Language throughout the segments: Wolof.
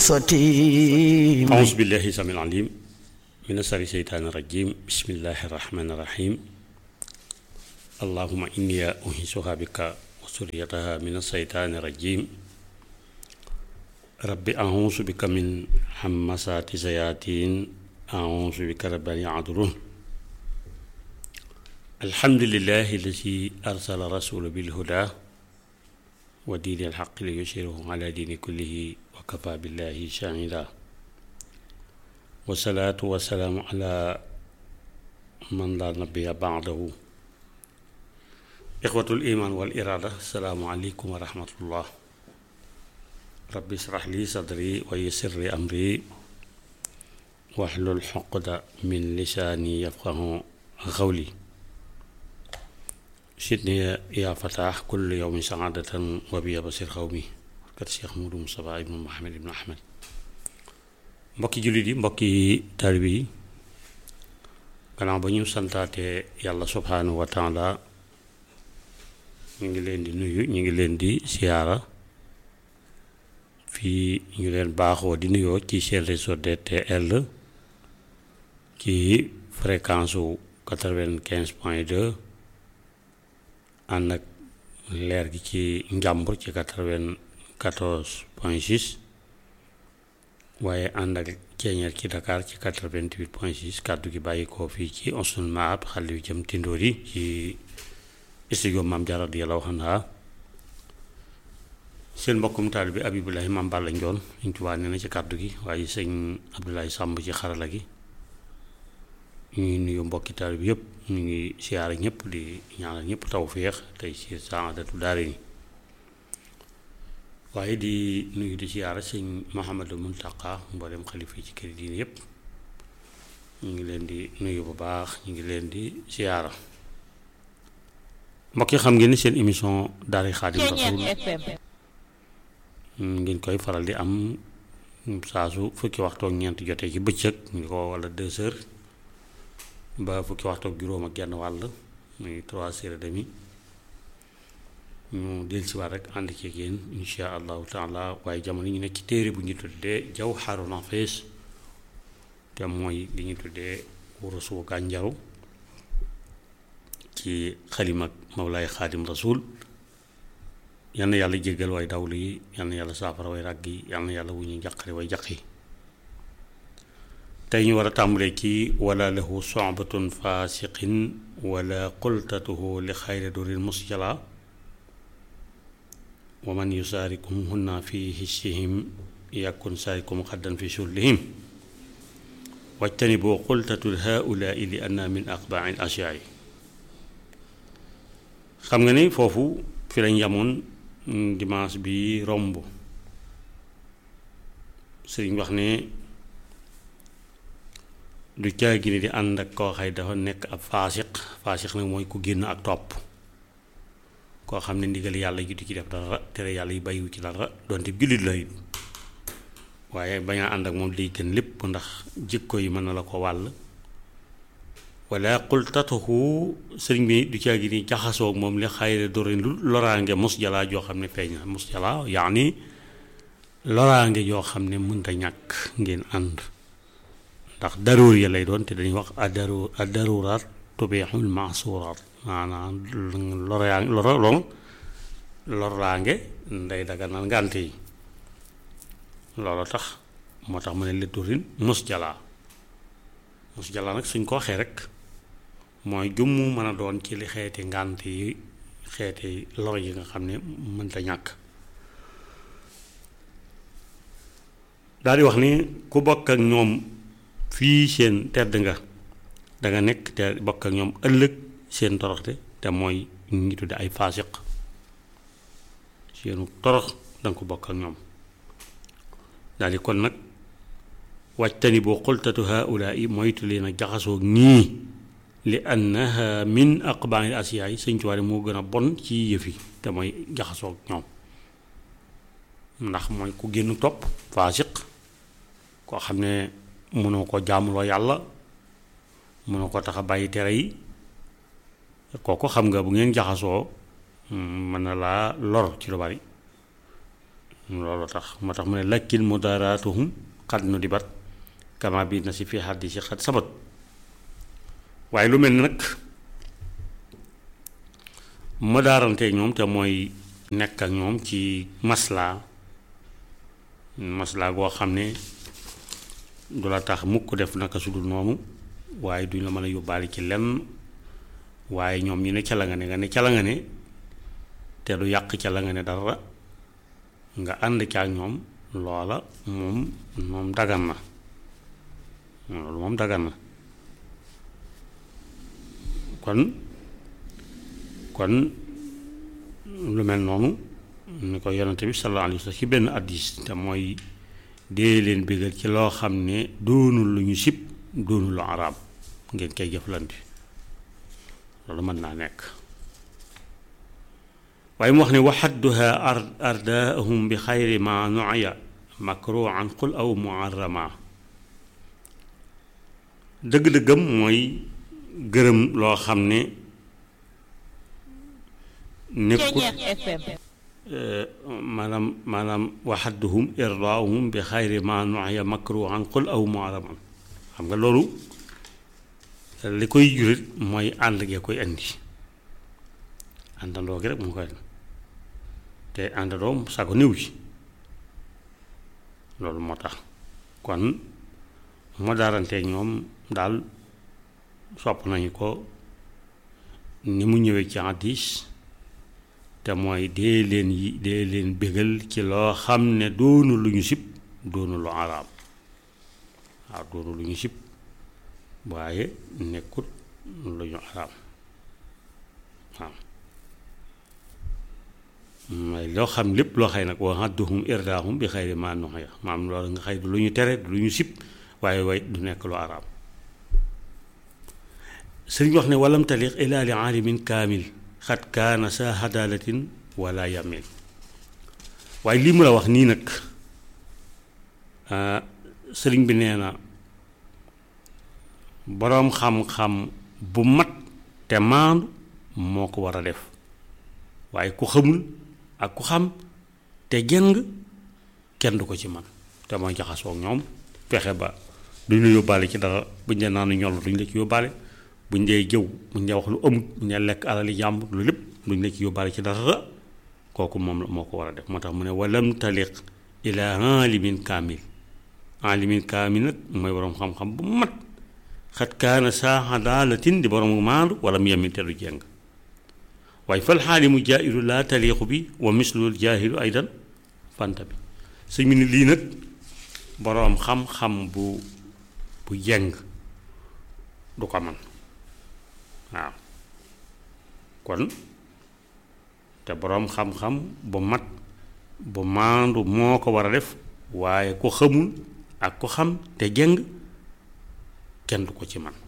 sotti أعوذ بالله السميع العليم من شر الشيطان الرجيم بسم الله الرحمن الرحيم اللهم إني أنيسها بك وسريتها من الشيطان الرجيم رب أعوذ بك من همسات الشياطين أعوذ بك رب أن يحضرون الحمد لله الذي أرسل رسول بالهدى ودين الحق ليشيره على دين كله وكفى بالله شاهدا والصلاة والسلام على من لا نبي بعده إخوة الإيمان والإرادة السلام عليكم ورحمة الله ربي اشرح لي صدري ويسر لي أمري واحلل عقدة من لساني يفقه قولي سيدني يا فتاح كل يوم سعادة وبي بصير قومي kat Cheikh Moudou Moustapha ibnu Mohamed ibnu Ahmed mbokki jullit yi mbokki taalibe yi gannaaw ba ñu santaate yàlla subhaanahu wa taala ñu ngi leen di nuyu ñu ngi leen di siyaara fii ñu leen baaxoo di nuyoo ci seen réseau DTL ci fréquence su quatre-vingt-quinze point deux ànd ak leer gi ci njàmbur ci quatre-vingt quatorze point six waaye ànd ak ceeñeer ci Dakar ci quatre-vingt-huit point six kàddu gi bàyyi ko fii ci Onsul Maab xale yu jëm Tindóor yi ci studio Maam Jaara radiyallaahu anha seen mbokkum taal bi Abibulahi Maam Balla Njoon ñu tubaa nee na ci kàddu gi waaye sëñ Abdoulaye Sàmb ci xarala gi ñu ngi nuyu mbokki taal bi yëpp ñu ngi siyaara ñëpp di ñaanal ñëpp tawféex tey ci saadatu daare ni waaye di nuyu di siyaara sëñ Mouhamadou Muntaqa mboolem xalifa yi ci kër diine yëpp ñu ngi leen di nuyu bu baax ñu ngi leen di siyaara mbokk yi xam ngeen ni seen émission Daara Xaadim Rasul ngeen koy faral di am saa su fukki waxtu ak ñeent jotee ci bëccëg ñu ko wala deux heures ba fukki waxtu ak juróom ak genn wàll muy trois heures et demi ñu del si waat rek ànd ci yéen insha allahu taala waaye jamono ñu nekk ci téere bu ñu tuddee Jawharu Nafis te mooy li ñu tuddee wurusu gànjaru ci xalim ak Mawlaay Xaadim Rasul yal na yàlla jéggal way dawlu yi yal na yàlla saafara way ràgg yi yal na yàlla wu ñu njaqare way jaq yi tey ñu war a tàmbalee ci wala lahu sobatun fasiqin wala qultatuhu li xayri durin musjala wa man yusaarikum hunna fi hissihim yakun saarikum xaddan fi sullihim wajtanibu qultatul haulaai li anna min aqbaai asyaai xam nga ni foofu fi lañ yamoon dimanche bi romb sëriñ wax ne du caagi ni di ànd ak koo xay dafa nekk ab faasiq faasiq nag mooy ku génn ak topp koo xam ne ndigal yàlla ji du ci def dara tere yàlla yi bàyyiwu ci dara donte jullit la waaye bañ a ànd ak moom liy gën lépp ndax jikko yi mën na la ko wàll wala xultatuhu sëriñ bi du caagi ni jaxasoo moom li xayre dorin lu loraange mos jalaa joo xam ne feeñ na mos jalaa yaani loraange joo xam ne mënta ñàkk ngeen ànd ndax daruur ya lay doon te dañuy wax adaru adaruraat tubeexul maasuraat maanaam loraan loro lon loraange nday daganal ngànte yi loolu tax moo tax mu ne letturin mus jalaa mus jalaa nag suñ ko waxee rek mooy jummu mën a doon ci li xeeti ngànt yi xeeti lor yi nga xam ne mënta ñàkk daal di wax ni ku bokk ak ñoom fii seen tedd nga danga nekk te bokk ak ñoom ëllëg seen toroxte te mooy ñu ngi tudde ay faasiq seenu torox danga ko bokk ak ñoom daal di kon nag wàjtani boo xultatu haulaa yi moytu leen a jaxasoo ñii li annaha min aqbaanil asiyaay sëñ Tuubaa moo gën a bon ci yëf yi te mooy jaxasoo ñoom ndax mooy ku génn topp faasiq koo xam ne mënoo ko jaamuloo yàlla mënoo ko tax a bàyyi tere yi kooku xam nga bu ngeen jaxasoo mën na laa lor ci lu bari loolu tax moo tax mu ne lakin mudaaraatuhum xad nu dibat kama bi na si fi xaddi si xad sabat waaye lu mel ni nag mudaarante ñoom te mooy nekk ak ñoom ci maslaa maslaa goo xam ne du la tax mukk def naka su dul noonu waaye duñ la mën a yóbbaale ci lenn waaye ñoom ñu ne ca la nga ne nga ne ca la nga ne te du yàq ca la nga ne dara nga ànd ca ak ñoom loola moom moom dagan na loolu moom dagan na kon kon lu mel noonu ni ko yonante bi sallallahu alayhi wa sallam ci benn addis te mooy dee leen bégal ci loo xam ne doonul lu ñu sib doonul lu araam ngeen koy jëflante loolu mën naa nekk waaye mu wax ne waxadduha ardaahum bi xayri ma nuya makruhan qul aw muharrama dëgg-dëggam mooy gërëm loo xam ne nekkut maanaam maanaam waxadduhum irdaahum bi xayri ma nuya makruhan qul aw muharraman xam nga loolu li koy jurit mooy ànd gee koy indi àndandoo gi rek moo koy te àndandoo sago néew ci loolu moo tax kon moo daaranteeg ñoom daal sopp nañu ko ni mu ñëwee ci hadiis te mooy dee leen yi dee leen bégal ci loo xam ne doonu lu ñu sib doonu lu araam waaw doonu lu ñu sib waaye nekkut lu ñu araam waaw mooy loo xam lépp loo xëy nag wa hadduhum irdaahum bi xayri ma nuhiya maam loolu nga xëy du lu ñu tere du lu ñu sib waaye way du nekk lu araam sëriñ wax ne walam taliq ila li aalimin kaamil xat kaana sa hadalatin wala yamil waaye lii mu la wax nii nag sëriñ bi nee na boroom xam-xam bu mat te maandu moo ko war a def waaye ku xamul ak ku xam te jëng kenn du ko ci man te mooy jaxasoo ak ñoom fexe ba duñ la yóbbaale ci dara buñ dee naanu ñol duñ la ci yóbbaale buñ dee jëw buñ dee wax lu amut buñ dee lekk alali jàmbur lu lépp duñ la ci yóbbaale ci dara kooku moom la moo ko war a def moo tax mu ne walam taliq ila alimin kaamil alimin kaamil nag mooy boroom xam-xam bu mat xat kaana saa daalatin di borom maandu wala mu yemin te du jeng waaye fal xaalimu jaahilu laa taliixu bi wa mislul jaahilu aydan fanta bi sëñ bi ni lii nag boroom xam-xam bu bu jeng du ko man waaw kon te boroom xam-xam bu mat bu maandu moo ko war a def waaye ku xamul ak ku xam te jeng kenn du ko ci man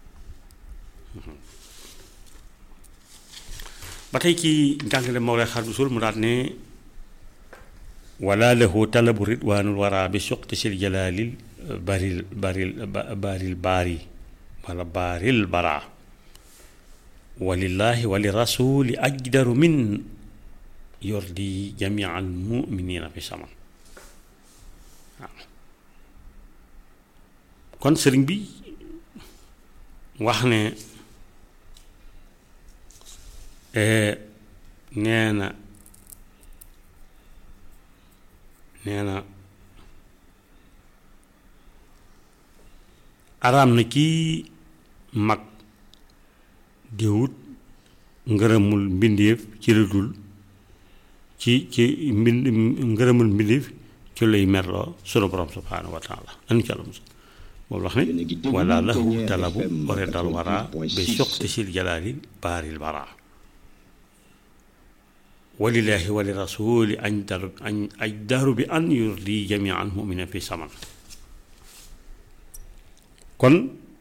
ba tey ci njàngale Mawlay Xaadimu Rasuul mu daat ne wala lahu talabu ridwaanul wara bi suqti sil jalaalil baril baril baril baari wala baaril bara walillaahi wali rasuuli ajdaru min yordi jamia al muminina fi saman waaw kon sëriñ bi wax ne nee na nee na araam na kii mag di wut ngërëmul mbindéef ci la dul ci ci mbind ngërëmul mbindéef ci lay merloo sunu borom subhaanahu wa taala anu ci àlla musal moom wax ne wala lahu talabu oredal wara bi suqti sil jalaali baaril bara walillaahi wali rasuuli añ daru añ aj daru bi an yurdi jamian mumina fi saman kon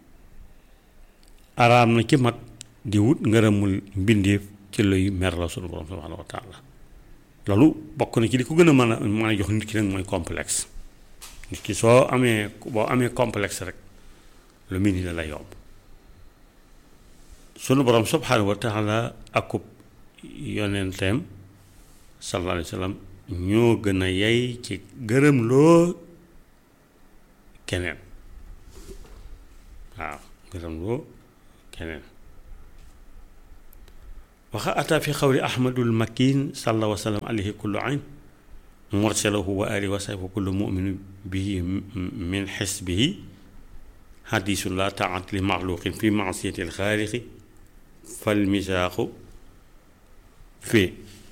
araam na ci mag di wut ngërëmul mbindéef ci luy mer la sunu borom subhaanahu wa taala loolu bokk na ci li ko gën a mën a mën a jox nit ki nag mooy complexe nit ki soo amee boo amee complexe rek lu mel ni la lay yomb sunu borom subhaanahu wa taala akub yonenteem sallallahu alayhi wa sallam ñoo gën a yey ci gërëm loo keneen waaw gërëm loo keneen waxa ata fi xawli ahmadul makin salla wa sallam alayhi kullu ayn mursalahu wa alihi wa sahbihi kullu muminu bihi min xisbihi xadisun la taat li maxluqin fi maasiyati alxaaliqi fal misaaxu fii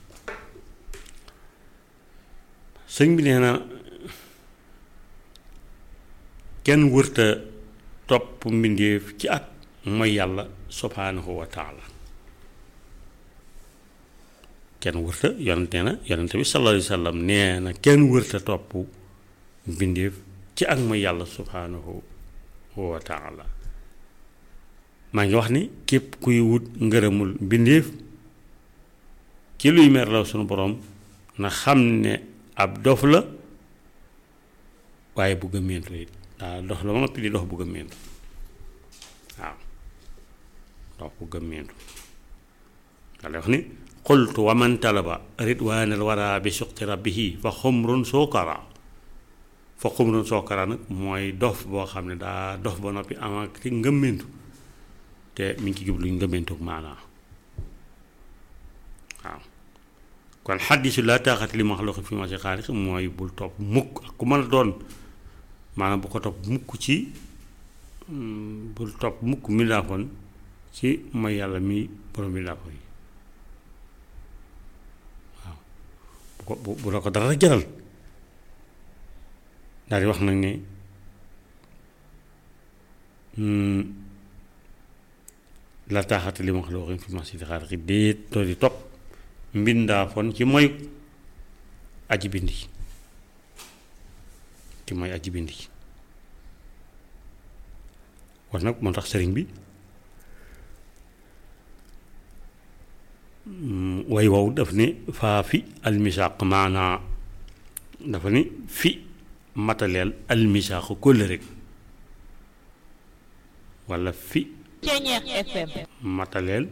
sëñ bi nee na kenn wërta topp mbindéef ci ak mooy yàlla subhaanahu wa taala kenn wërta yonente na yonente bi sallallahu alayhi wa sallam nee na kenn wërta topp mbindéef ci ak mooy yàlla subhaanahu wa taala maa ngi wax ni képp kuy wut ngërëmul mbindéef ci luy merlaw sunu boroom na xam ne ab dof la waaye bugg a méntu it daa dox la ma noppi di dox bugg a méntu waaw dox bugg a méntu nga wax ni qultu wa man talaba ridwaanal wara bi suqti rabbihi fa xumrun sookara fa xumrun sookara nag mooy dof boo xam ne daa dof ba noppi am ak ci ngëmmentu te mi ngi ci jublu ngëmmentu maanaa waaw kon xaddisu laa taaxati li maxluqin fi ma si xaaliq mooy bul topp mukk ak ku mën a doon maanaam bu ko topp mukk ci bul topp mukk mindaafoon ci mooy yàlla mi borom mindaafoon yi waaw bu ko bu bu la ko dara jaral daal di wax nag ne la taaxati li maxluqin fi ma si xaaliq déet doo di topp mbindaa fon ci mooy aji bindi ci mooy aji bindi kon nag moo tax sëriñ bi way wow daf ni faa fi almisaaq maanaa dafa ni fi mataleel almisaaq kóllëre rek walla fi mataleel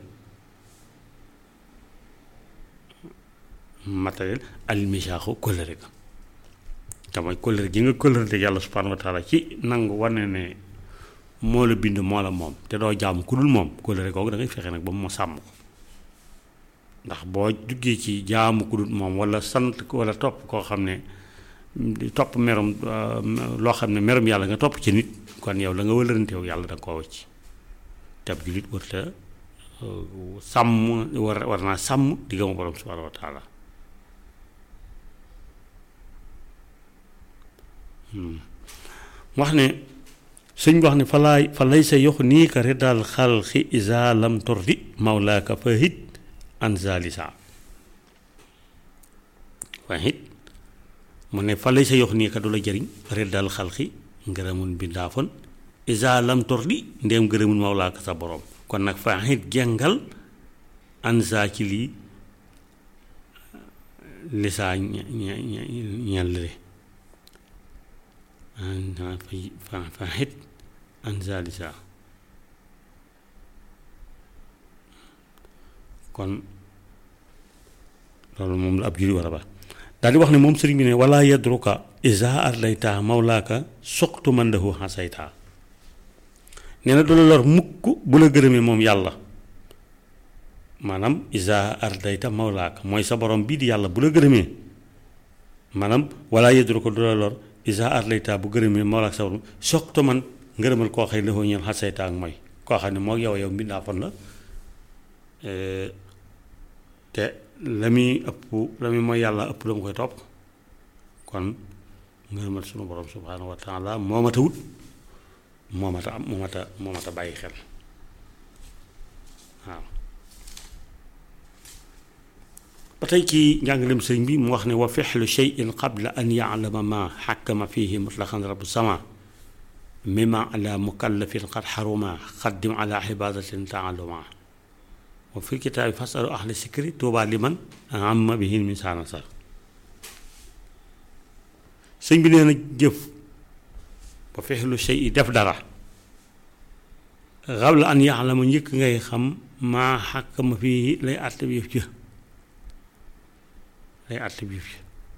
matériel almisaaxu kóllëre ga te mooy kóllëre gi nga kóllëre yàlla subhaanahu wa taala ci nangu wane ne moo la bind moo la moom te doo jaamu ku dul moom kóllëre googu da ngay fexe nag ba mu sàmm ko ndax boo duggee ci jaamu ku dul moom wala sant wala topp koo xam ne topp merum loo xam ne merum yàlla nga topp ci nit kon yow la nga wëlëranteew yàlla da nga koo wacc te ab jullit warta sàmm war war naa sàmm diggam borom subhaanahu wa taala wax ne sëñ bi wax ne fa laay fa lay sa yox nii ka riddal xalqi isa lam tordi mawlaaka fa hit an zalisa fa hit mu ne fa lay sa yox nii ka du la jëriñ riddal xalqi ngërëmun bindaafoon isa lam tordi ndéem ngërëmun mawlaaka sa borom kon nag fa hit jàngal an za ci lii lisaa ñellale fa fa xit anzalisa kon loolu moom la ab juri war a baax daal di wax ne moom sëriñ bi ne wala yadruka isa arlayta mawlaaka suqtu man lahu xasayta nee na du la lor mukk bu la gërëmee moom yàlla maanaam isa ardayta mawlaaka mooy sa borom bii di yàlla bu la gërëmee maanaam wala yadruka du la lor isa arlayta bu gërëmee mawlaaka sa borom soqtu man ngërëmal koo xëy lafoo ñeel xasayta ak mooy koo xam ne moo yow yow mbindaa fon la te la muy ëpp la muy mooy yàlla ëpp la mu koy topp kon ngërëmal sunu borom subhaanahu wa taala moo mat a wut moo mat a am moo mat a moo mat a bàyyi xel waaw ba tey ci njàngalem sëriñ bi mu wax ne wa fexlu cheyin qabla an yaalama ma xakkama fihi mutlaqan rabu sama mima ala mukallafin qad xaruma xaddim ala ibadatin taaluma wa fi kitaabi fasalu ahli sikri tuuba liman amma bihin min saana sar sëñ bi nee na jëf ba fexlu chey yi def dara xabla an yaalama njëkk ngay xam maa xakkama fii lay àtte bi yëf ci lay àtte bi yëf ci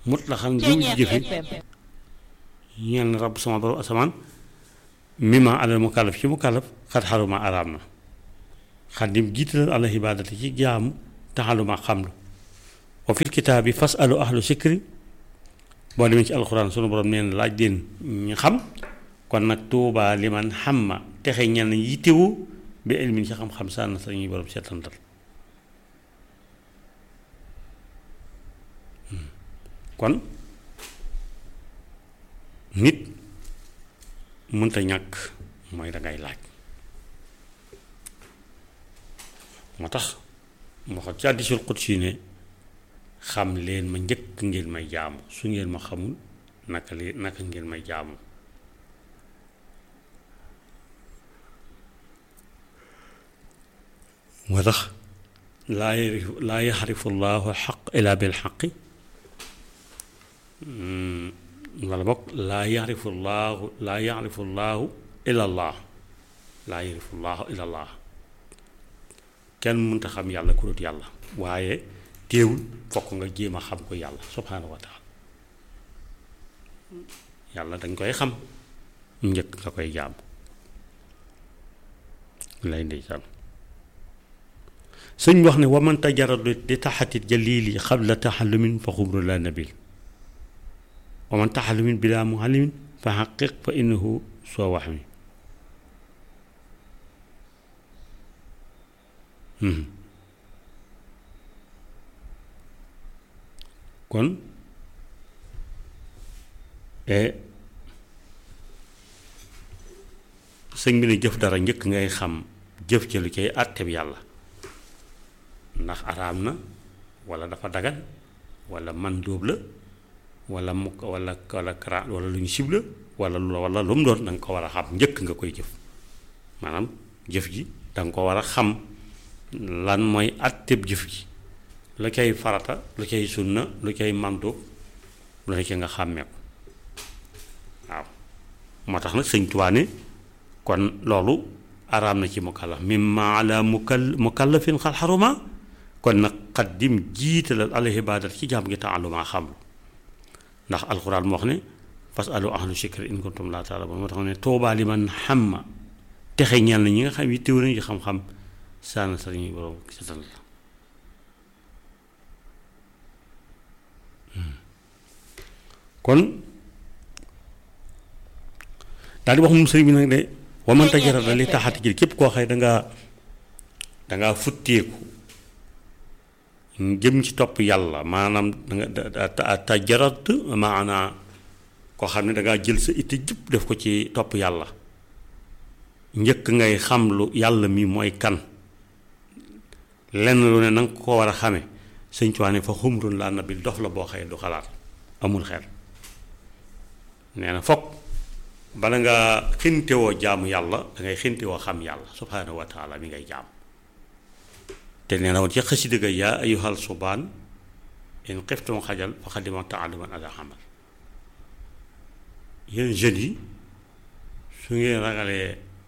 mut la xam li mu jëfe ñeel na rabb sama borom asamaan mimma alal mukallaf ci mukallaf xat xaruma araam na xaddim jiitalal ala ibaadati ci jaamu taxaluma xamlu wa fil kitaabi fas alu ahlu sikri boo demee ci alxuraan sunu borom nee na laaj leen ñu xam kon nag tuubaa li man xam ma texe ñenn yittewu bi ilmin ci xam-xam sànn sa ñuy borom seetantal kon nit mënta ñàkk mooy dangay laaj moo tax moo xam ci hadiisul qudsi ne xam leen ma njëkk ngeen may jaamu su ngeen ma xamul naka leen naka ngeen may jaamu moo tax laa yarif laa yaxrifu llaahu xaq ilaa bil xaqi wala bokk laa yaxrifu llaahu laa yaxrifu llaahu illa llaah laa yaxrifu llaahu illa llaah kenn mënta xam yàlla ku dut yàlla waaye teewul fokk nga jéem a xam ko yàlla subhaanahu wa taala yàlla dañ koy xam njëkk nga koy jaam lay ndeysaan sëñ wax ne waman tajaradu di taxatit jalili xabla taxallumin fa xubru la nabil waman taxallumin bila muallimin fa xaqiq fa innahu soo wax mi kon sëñ bi ne jëf dara njëkk ngay xam jëf ci lu cay àtteb yàlla ndax araam na wala dafa dagan wala man dóob la wala mukk wala wala kara wala lu ñu sib la wala lu wala lu mu doon da nga ko war a xam njëkk nga koy jëf maanaam jëf ji da nga ko war a xam lan mooy àtteb jëf ji lu cay farata lu cay sunna lu cay mandóob lu ne ci nga xàmmee ko waaw moo tax nag sëñ Tuubaa ne kon loolu araam na ci mukallaf mimma ala mukal mukallafin xal xaruma kon nag xaddim jiitalal ala ibadat ci jaam gi taaluma xam lu ndax alxuraan moo wax ne fas alu ahlu shikri in kuntum laa taalamuun moo tax ne toobaa li man xam ma texe ñeel na ñi nga xam yi téw nañu xam-xam saana sa ñuy borom setal la kon daal di wax moom sëriñ bi nag de waman tajarada li taxati ji képp koo xëy dangaa dangaa futteeku jëm ci topp yàlla maanaam danga tajarat maanaa koo xam ne dangaa jël sa itte jëpp def ko ci topp yàlla njëkk ngay xam lu yàlla mi mooy kan lenn lu ne nanga ko war a xame sëñ Tuubaa fa xumrun laa nabil dof la boo xëy du xalaat amul xel nee na fokk bala nga xintewoo jaamu yàlla dangay xintewoo xam yàlla subhaanahu wa taala mi ngay jaam te nee na woon ci xasida ga yaa ayyuhal subaan in xiftum xajal fa xadima taaluman ala xamal yéen jeunes yi su ngeen ragalee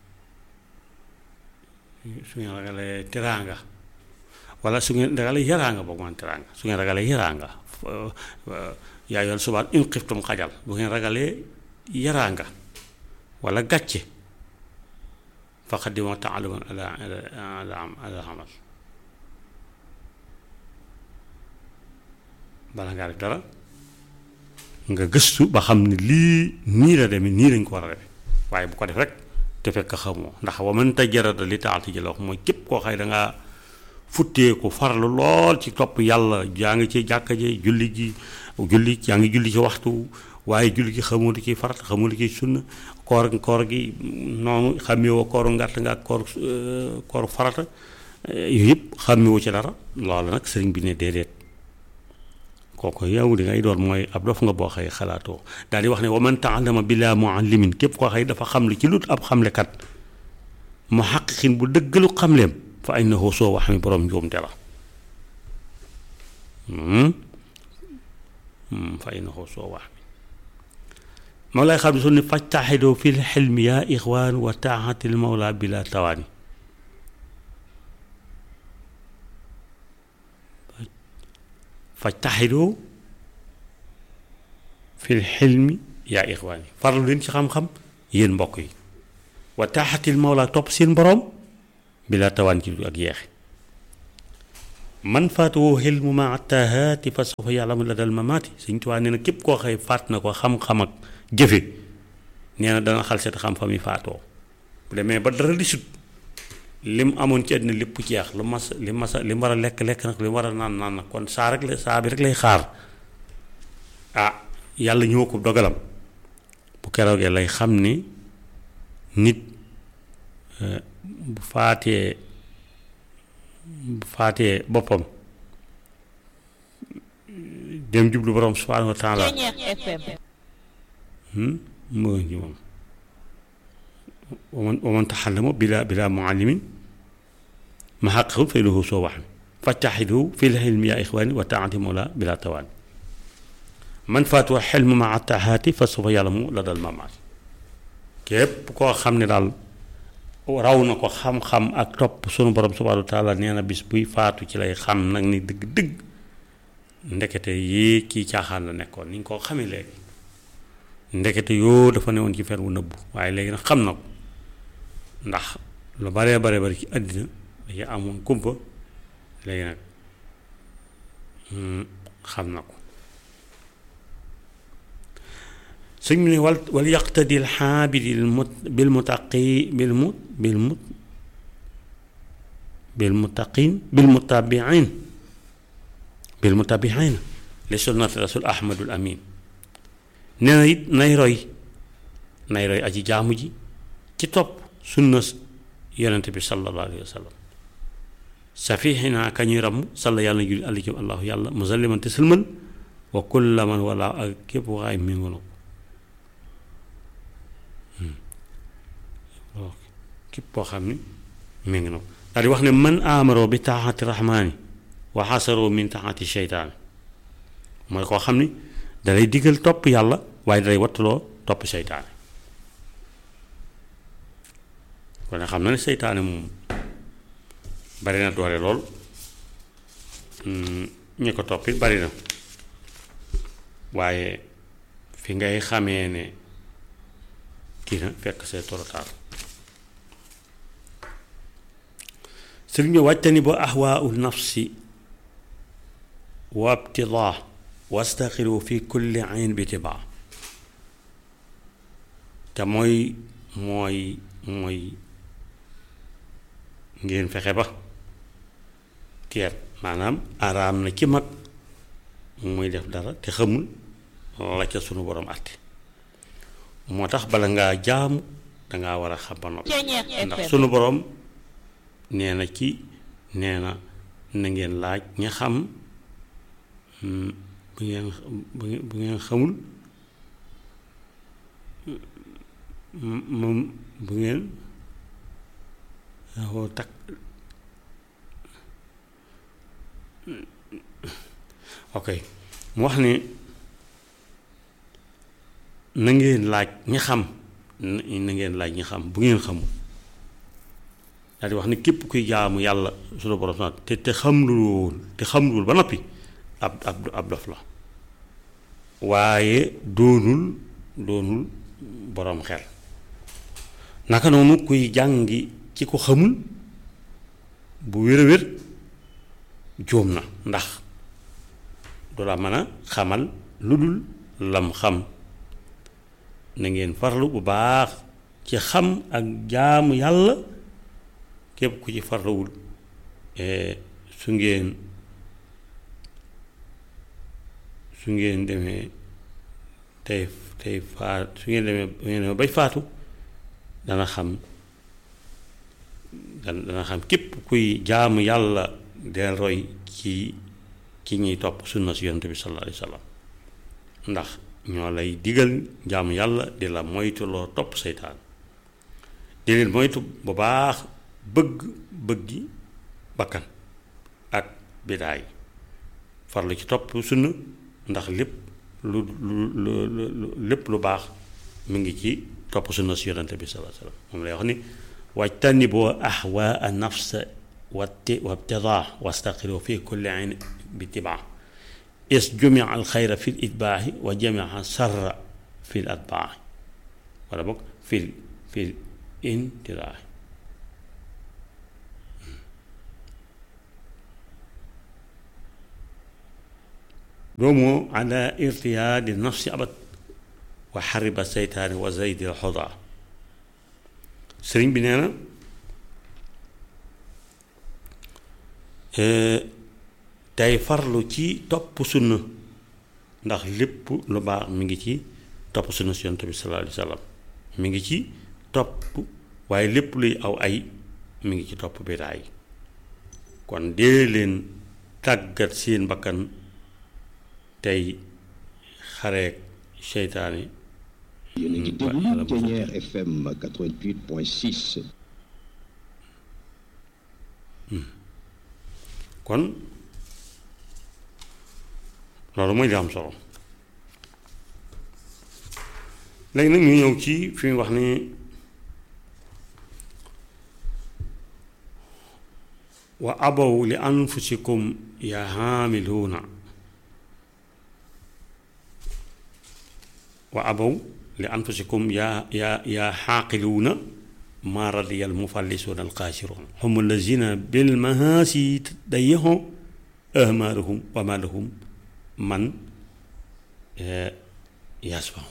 su ngeen ragalee teraanga wala su ngeen ragalee yaraanga boog man teraanga su ngeen ragalee yaraanga yaa ayyuhal subaan in xiftum xajal bu ngeen ragalee yaraanga wala gàcce fa xadima taaluman ala ala ala xamal bala ngaa def dara nga gëstu ba xam ne lii nii la demee nii lañ ko war a defe waaye bu ko def rek te fekk xamoo ndax wa man tajarada li taati ji la wax mooy képp koo xëy dangaa futteeku farlu lool ci topp yàlla jaa ngi ci jàkka ji julli ji julli yaa ngi julli ci waxtu waaye julli gi xamoo li ciy farat xamoo li ciy sunna koor koor gi noonu xàmmewoo kooru ngàtt nga ak koor kooru farata yooyu yëpp xàmmewoo ci dara loolu nag sëriñ bi ne déedéet kooku yow li ngay doon mooy ab dof nga boo xëy xalaatoo daal di wax ne wa man taallama bila muallimin képp koo xëy dafa xamle ci lut ab xamlekat mu xaqiqin bu dëggalu xamleem fa innahu soo wax mi borom njuumte la fa innahu soo wax mi moo lay xam ne su ne fajtaxidoo fi lxilmi yaa ixwaan wa taaxatil mawla bila tawaani fajtaxidoo fil xilmi yaa ixwaan yi farlu leen ci xam-xam yéen mbokk yi wa taaxatil mawla topp seen boroom bi la tawaan ci ak yeexe man faatuwoo xilmu ma attahaati fa sawfa ya'lamu la dal mamaati Sëñ Tuubaa nee na képp koo xëy faat na ko xam-xam ak jëfe nee na dana xal seet xam-xam yi faatoo bu demee ba dara di sut lim amoon ci àddina lépp jeex lu mas li masa li mu war a lekk lekk nag li mu war a naan naan nag kon saa rek la saa bi rek lay xaar ah yàlla ñëw ko dogalam bu keroogee lay xam ni nit bu faatee bu faatee boppam dem jublu borom subhaanahu wa taala mu ngi ci moom waman waman taxallama bila bila muallimin ma xaqahu fay lahu soo wax fattaxidu fi lxilmi yaa ixwaani wa taati mola bila tawaan man faatuwa xelmu ma attahaati fa sufa yàlla mu la dal mamaat képp koo xam ne daal raw na ko xam-xam ak topp sunu borom subhaanahu wa taala nee na bis buy faatu ci lay xam nag ni dëgg-dëgg ndekete yii kii caaxaan la nekkoon ni ñu ko xamee léegi ndekete yoo dafa newoon ci fer wu nëbbu waaye léegi nag xam na ko ndax lu baree bare bari ci àddina dañuy amoon kumpa léegi nag xam na ko sëñ bi ne wal wal yaqtadi alxaabidi bil mutaqi bil mut bil mut bil mutaqin bil mutabiin bil mutabiin li sunnati rasul ahmadul amin nee na it nay roy nay roy aji jaamu ji ci topp sunna yonente bi sallallahu alayhi wa sallam safihina ka ñuy ramm salla yàlla na julli àlli ci allahu yàlla musalliman te sëlmal wa kulla man wala ak képp waxaay méngoo na ko képp koo xam ne méngi na ko daal di wax ne man amaroo bi taaxati rahmaani wa xasaroo min taaxati sheytaani mooy koo xam ne dalay digal topp yàlla waaye dalay wattuloo topp seytaane kon xam na ne seytaane moom bari na doole lool ñi ko topp it bari na waaye fi ngay xamee ne kii na fekk see torotaal sëriñ bi wàccani ba ahwaau nafsi wa ibtidaa wastaxiru fi kulli ayn bi tibaa te mooy mooy mooy ngeen fexe ba teet maanaam araam na ci mag muy def dara te xamul la ca sunu borom àtte moo tax bala ngaa jaamu dangaa war a xam ba noppi ndax sunu borom nee na ci nee na na ngeen laaj ña xam bu ngeen bu ngeen xamul moom bu ngeen waxoo takk ok mu wax ne na ngeen laaj ñi xam na ngeen laaj ñi xam bu ngeen xamul daal di wax ne képp kuy jaamu yàlla sunu borom sax te te xamlul woon te xamlul ba noppi ab ab ab dof la waaye doonul doonul boroom xel naka noonu kuy jàngi ci ko xamul bu wér a wér jóom na ndax du la mën a xamal lu dul lam xam na ngeen farlu bu baax ci xam ak jaamu yàlla képp ku ci farluwul su ngeen su ngeen demee tey tey faat su ngeen demee su ngeen demee bay faatu dana xam dana xam képp kuy jaamu yàlla del roy ci ci ñuy topp sunna si yonent bi sallallahu alayhi wa sallam ndax ñoo lay digal jaamu yàlla di la moytuloo topp seytaan di leen moytu bu baax bëgg bëggi bakkan ak bidaay farlu ci topp sunna ndax lépp lu lu lu lépp lu baax mu ngi ci topp sunna si yonent bi sallallahu alayhi wa sallam moom lay wax ni wajtaniboo ahwaa nafsa wati wabtidaa wastaqiru fi kulli ayn bi tibaa is jumia al xayra fil itbaaxi wa jamia sarra fil atbaaxi wala boog fil fil intiraaxi doomu ala irtiyaadi nafsi abad wa xariba seytaani wa zaydil xodaa sëriñ bi nee na tey farlu ci topp sunna ndax lépp lu baax mi ngi ci topp sunna si yonent bi sallallahu alayhi wa sallam mi ngi ci topp waaye lépp luy aw ay mi ngi ci topp bidaa yi kon dee leen tàggat seen bakkan tey xareek seytaane yéen a ngi déglu Ténière FM 88.6. kon loolu mooy li am solo léegi nag ñu ñëw ci fi mu wax ni wa abaw li anfusikum ya haamiluuna wa abaw li anfusikum yaa yaa yaa xaaqiluuna maa radiyal mufallisuuna alxaasiruun hum allazina bil mahaasi dayyahu ahmaaruhum wa maa lahum man yasfaw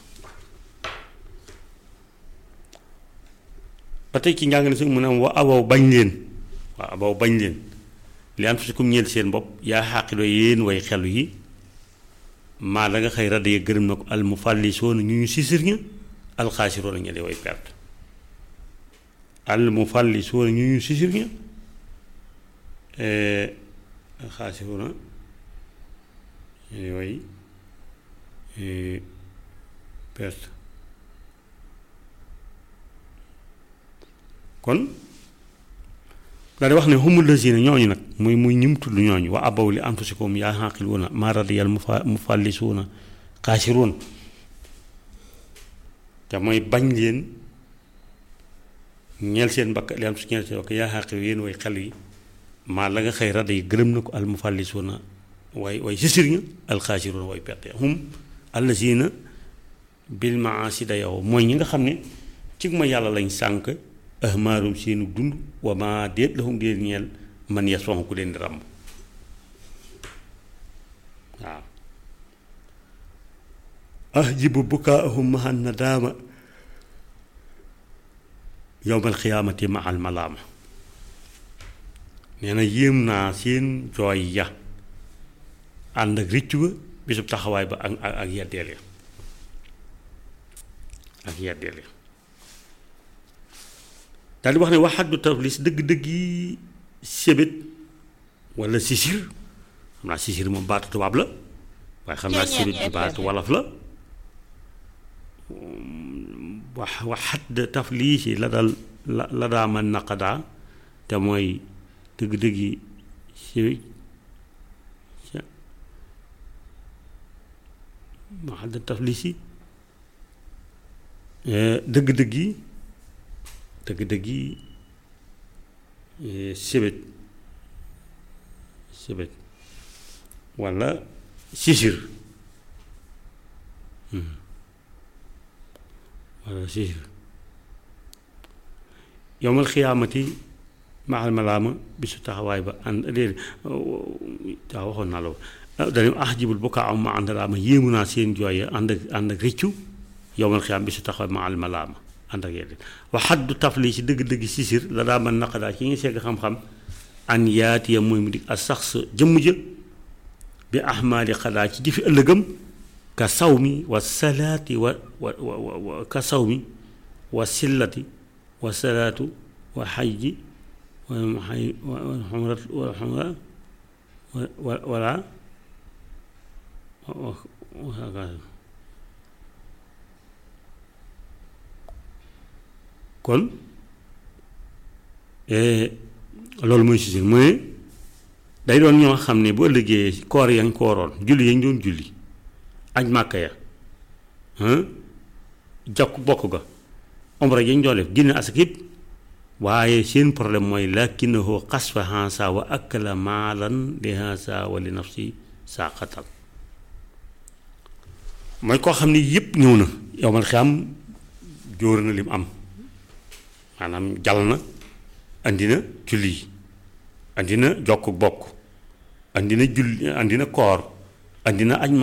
ba tey ci njàng ne su mu ne wa abaw bañ leen wa abaw bañ leen li anfusikum ñeel seen bopp yaa xaaqiloo yéen way xelu yi maa la nga xëy radd ya gërëm na ko al mufallisoona ñu ñu sisir ña alxaasiroona ña di way perte al mufallisoona ñu ñu sisir ña alxaasiroona ña di way perte kon daal di wax ne humul lazina ñooñu nag muy muy ñim tudd ñooñu wa abaw li anfusikum yaa xaqiluuna maa radiyal mufallisuuna xaasiruun te mooy bañ leen ñeel seen bakk li am su ñeel seen bakk yaa xaqilu yéen way xel yi maa la nga xëy rada yi gërëm na ko al mufallisuuna way way sisir ña al xaasiruuna way perte hum allazina bil maasi da yow mooy ñi nga xam ne ci ma yàlla lañ sànk ahmaarum seenu dund wa ma déet lahum di leen ñeel man yas ku leen di ràmb waaw ahjibu bukaahum maha nadaama yowmal xiyaamati ma al malaama nee na yéem naa seen jooy ya ànd ak rëccu ba bisub taxawaay ba ak ak yeddeel ya ak yeddeel ya daal di wax ne waxaddu taflis dëgg-dëgg yi sébét wala sisir xam naa sisir moom baatu tubaab la waaye xam naa sébét bi baatu wolof la wax waxadd taflis yi la dal la la daa man naqadaa te mooy dëgg-dëgg yi sébét waxadd taflis yi dëgg-dëgg yi dëgg-dëgg yi sébét sébét walla sisir walla sisir yowmal xiyaamati maxal malaama bisu taxawaay ba ànd déedéet taa waxoon naa la dañu ax jibul bu kaa am ma ànd laa ma yéemu naa seen jooy ànd ak ànd ak rëccu yowmal xiyaam bisu taxawaay maxal malaama ànd ak yeneen waxaddu tafli ci dëgg-dëgg sisir la daa man naqadaa ci ngi segg xam-xam an yaatiya mooy mu dig a sax sa jëmm ja bi ahmaali xadaa ci jëfi ëllëgam ka saw mi wa salaati wa wa wa ka saw mi wa sillati wa salaatu wa xajji wa xay wa xumrat wa xumra wa wala kon loolu mooy sisir mu ne day doon ñoo xam ne bu ëllëgee koor yañ kooroon julli yañ doon julli aj màkka ya jokk bokk ga omra yañ doon def génne asak yëpp waaye seen problème mooy lakinahu xasfa hansa wa akala maalan li hansa wa li nafsi saa xatal mooy koo xam ne yëpp ñëw na yow man xam jóor na lim am maanaam jal na andi na julli yi andi na jokk bokk andi na julli andi na koor andi na aj